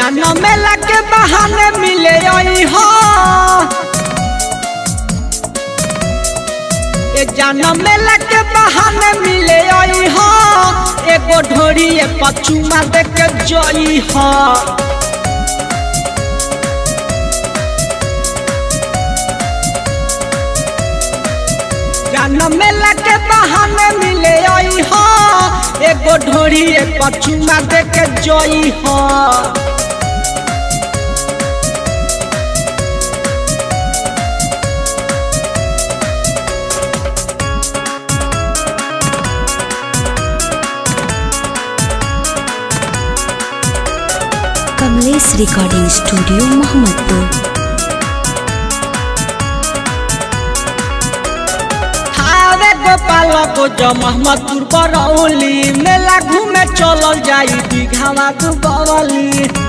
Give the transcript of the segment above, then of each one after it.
जाना मेला के बहाने मिले आई हो ए जाना मेला के बहाने मिले आई हो एगो ढोरी पचुमा देख के जई हो जाना मेला के बहाने मिले आई हो एगो ढोरी पचुमा देख के जई हो कमलेश रिकॉर्डिंग स्टूडियो मोहम्मदपुर हारे गोपाल को जो मोहम्मदपुर बरौली मेला घूमे चलल जाई दीघावा दुबौली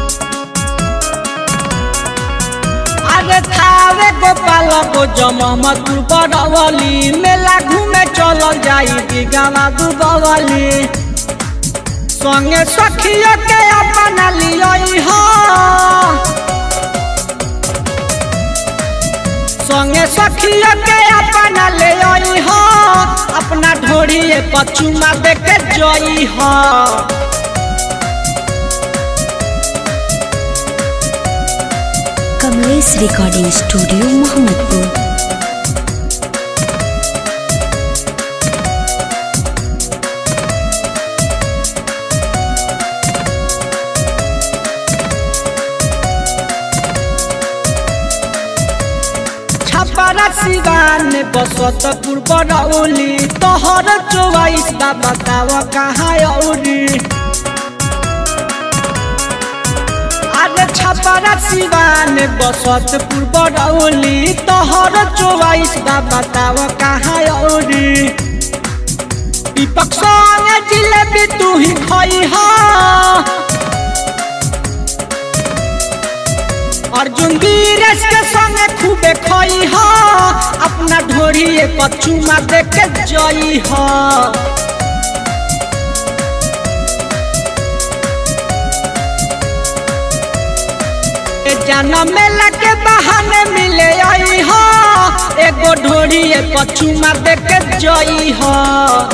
अरे थारे गोपाल को जो मोहम्मदपुर बरौली मेला घूमे चलल जाई दीघावा दुबौली संगे सखियों के अपना लियई हो संगे सखियों के अपना ले आई हो अपना ढोरी पचुमा दे के जई हो कमलेश रिकॉर्डिंग स्टूडियो मोहम्मदपुर छपरा सिवान बसतपुर बरौली तोहर चौवाइस बा बताव कहाँ औरी अरे छपरा सिवान बसतपुर बरौली तोहर चौवाइस बा बताव कहाँ औरी दीपक संगे जिलेबी तू ही खई हो अर्जुन वीरेश के संगे खूबे खई हो अपना ढोरी पचुमा देख के जई हो ए जाना मेला के बहाने मिले आई हो एगो ढोरी पचुमा देख के जई हो